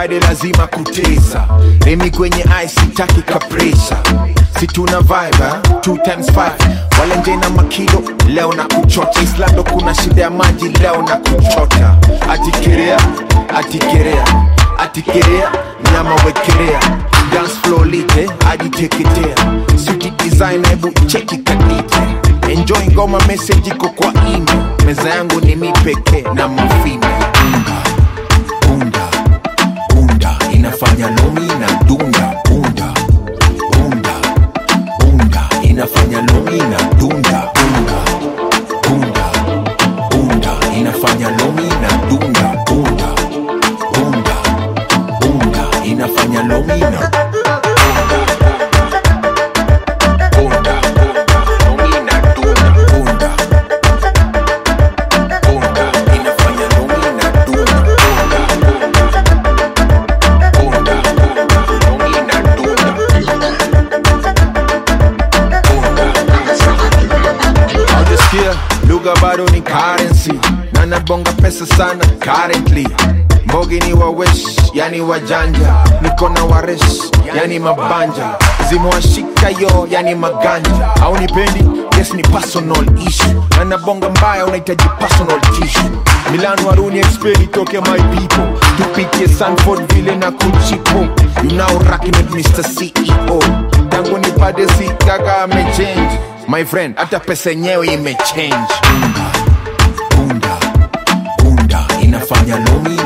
friday lazima kutesa remi kwenye ice sitaki kapresa situna vibe eh? two times five wale nje na makilo leo na kuchota islando kuna shida ya maji leo na kuchota atikerea atikerea atikerea nyama wekelea dance floor lite ajiteketea suki design hebu cheki kadite enjoy ngoma message iko kwa email meza yangu ni mi pekee na mafime unga bunda bunda inafanya lomi na dunda bunda bunda bunda inafanya lomi na dunda bunda bunda bunda inafanya lomi na dunda bunda bunda bunda inafanya lomi na bunda lomi na dunda bunda bunda inafanya lomi na dunda bunda bunda lomi na dunda Haujasikia lugha bado ni currency na nabonga pesa sana currently mbogi ni wawesh yani wajanja niko na waresh yani mabanja zimewashika yo yani maganja au nipendi yes ni personal issue na nabonga mbaya unahitaji personal tissue milan waruni experi toke my people tupitie sanford vile na kuchipo you now rocking with mr ceo tangu nipate si kaka amechange my friend hata pesa yenyewe imechange bunda bunda bunda inafanya lomi